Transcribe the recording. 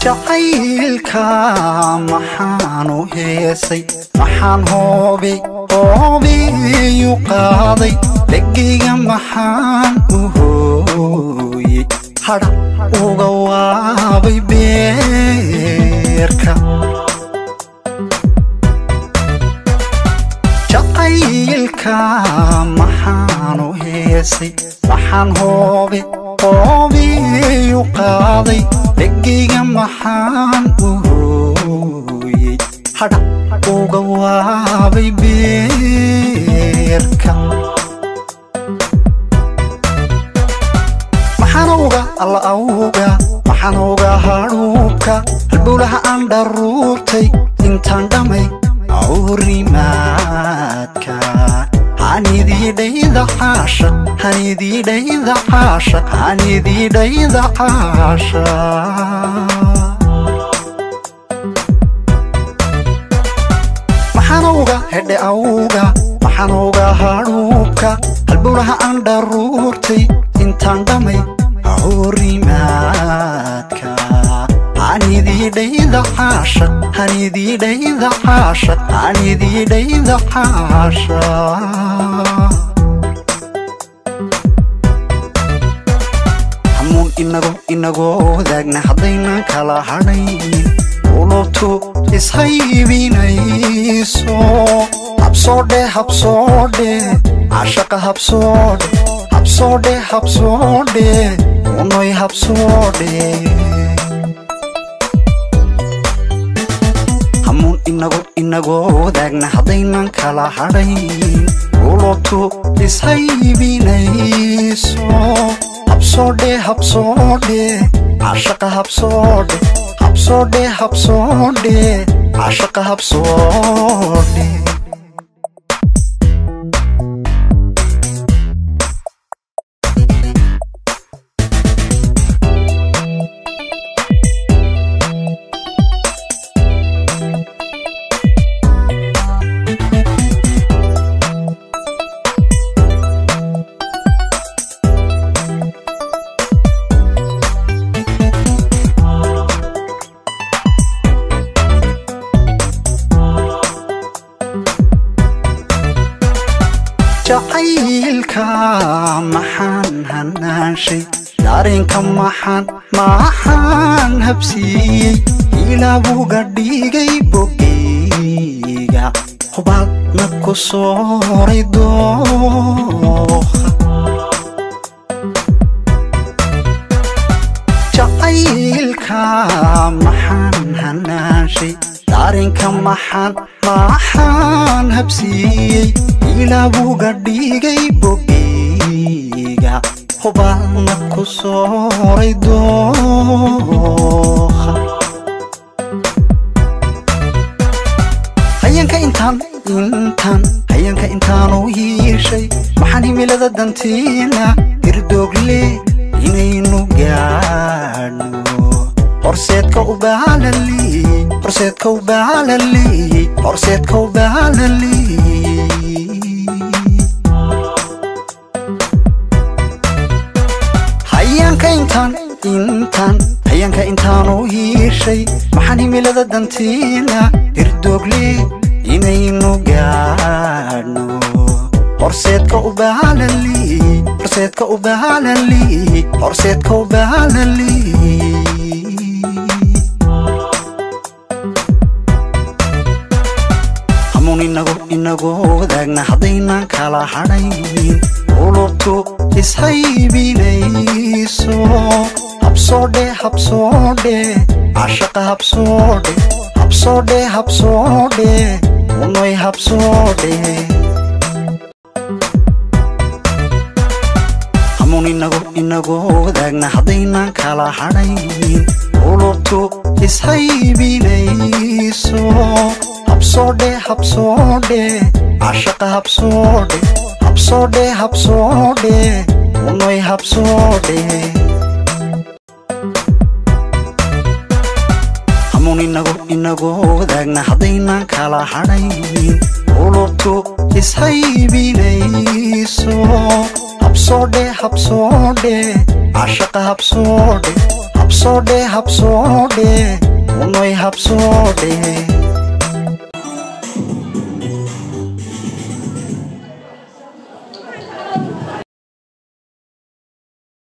jacaylka maxaanu heesay maxaan hoobay hoobiyu qaaday dhegayga maxaan u hooyey hadha uga waabay beerka jacaylka maxaanu heesay maxaan hoobay hoobiyu qaaday dhegayga maxaan u hooyey hadha uga waabay beerka maxaanowga alla awga maxaanowga hadhuubka halbowlaha aan dharuurtay intaan dhammay awrimaadka hanididhayda caasha hanididhayda caasha hanididhayda caasha maxaanowga hedhe awga maxaanowga hadhuubka halbowlaha aan dharuurtay intaan dhammay awrimaadka hanididhayda caasha hanididhayda caasha hanididhayda caasha hamuun inago inagoo wadaagna haddaynan kala hadhayn ulubtu ishaybinayso habsoodhe habsoodhe cashaqa habsoodhe habsoodhe habsoodhe unoy habsoodhe hamuun inago inagoo wadaagna haddaynan kala hadhayn ulubtu ishaybinayso habsoodhe habsoodhe cashaqa habsoodhe habsoodhe habsoodhe cashaqa habsoodhe jacaylka maxaan hanaanshay dareenka maxaan maxaan habsiiyey ilaabuga dhigay bogeyga hubaadna ku sooray dooha jacaylka maxaan hanaanshay dareenka maxaan maxaan habsiiyey ilaabuga dhigay bogeyga hubaadna ku sooray dooha hayanka intaan intaan hayanka intaanu hiishay maxaan himilada dantiina hirdoogle inaynu gaadhno horseedka ubaalali horseedka ubaalali horseedka ubaalali hayaanka intaan intaan hayaanka intaanu hiishay maxaan himilada dantiina hirdoogle inaynu gaadhno horseedka ubaalali horseedka ubaalali horseedka ubaalali hamuun inago inagoo wadaagna haddaynan kala hadhayn ulubtu ishaybinayso habsoodhe habsoodhe cashaqa habsoodhe habsoodhe habsoodhe unoy habsoodhe hamuun inago inagoo wadaagna haddaynan kala hadhayn ulubtu ishaybinayso habsoodhe habsoodhe cashaqa habsoodhe habsoodhe habsoodhe unoy habsoodhe hamuun inago inagoo wadaagna haddaynan kala hadhayn ulubtu ishaybinayso habsoodhe habsoodhe cashaqa habsoodhe habsoodhe habsoodhe unoy habsoodhe